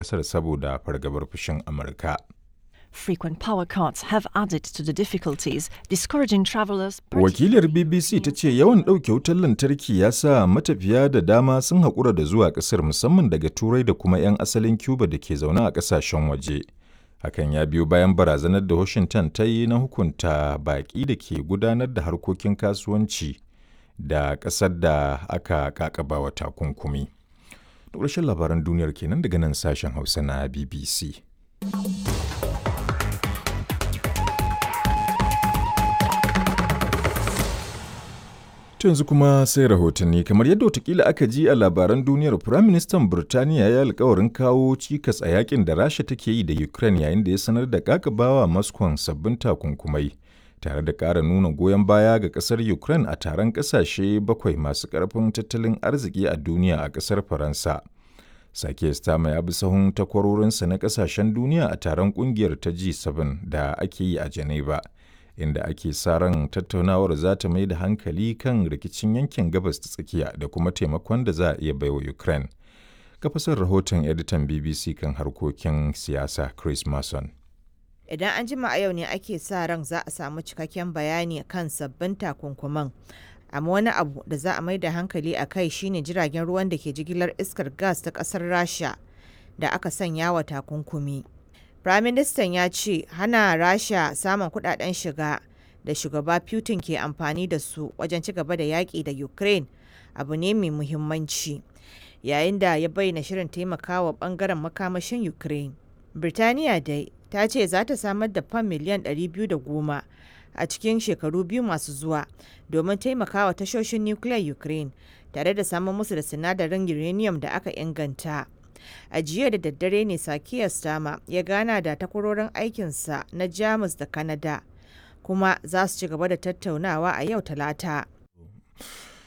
ƙasar saboda fargabar fushin Amurka. Frequent power cuts have added to the difficulties, discouraging travelers. Wakilar BBC ta ce yawan ɗauke wutar lantarki ya sa matafiya da dama sun haƙura da zuwa ƙasar musamman daga Turai da kuma 'yan asalin Cuba da ke zaune a ƙasashen waje. Hakan ya biyo bayan barazanar da Washington ta yi na hukunta baƙi da ke gudanar da harkokin kasuwanci da ƙasar da aka kakaba wa takunkumi. Da ƙarshen labaran duniyar kenan daga nan sashen Hausa na BBC. To yanzu kuma sai rahotanni kamar yadda watakila aka ji a labaran duniyar Firaministan Birtaniya ya alkawarin kawo cikas a yakin da Rasha take yi da Ukraine yayin da ya sanar da kakabawa Moscow sabbin takunkumai tare da ƙara nuna goyon baya ga ƙasar Ukraine a taron ƙasashe bakwai masu ƙarfin tattalin arziki a duniya a ƙasar Faransa. Sake Stama ya bi sahun takwarorinsa na ƙasashen duniya a taron ƙungiyar ta G7 da ake yi a Geneva. inda ake sa ran tattaunawar za ta mai da hankali kan rikicin yankin gabas ta tsakiya da kuma taimakon da za a iya baiwa Ukraine. Kafasar rahoton editan BBC kan harkokin siyasa Chris Mason. Idan an jima a yau ne ake sa ran za a samu cikakken bayani kan sabbin takunkuman. Amma wani abu da za a mai da hankali a kai shine jiragen ruwan da ke jigilar iskar gas ta ƙasar Rasha da aka sanya wa takunkumi. Firaministan ya ce hana Rasha samun kudaden shiga da shugaba Putin ke amfani da su wajen ci gaba da yaƙi da Ukraine abu ne mai muhimmanci. Yayin da ya bayyana shirin taimakawa bangaren makamashin Ukraine. Birtaniya dai ta ce za ta samar da fam miliyan 210 a cikin shekaru biyu masu zuwa domin taimakawa tashoshin nukiliyar Ukraine tare da samun musu da sinadarin uranium da aka inganta. a jiya da daddare ne sakiya stama ya gana da takwarorin aikinsa na jamus da kanada kuma za su ci gaba da tattaunawa a yau talata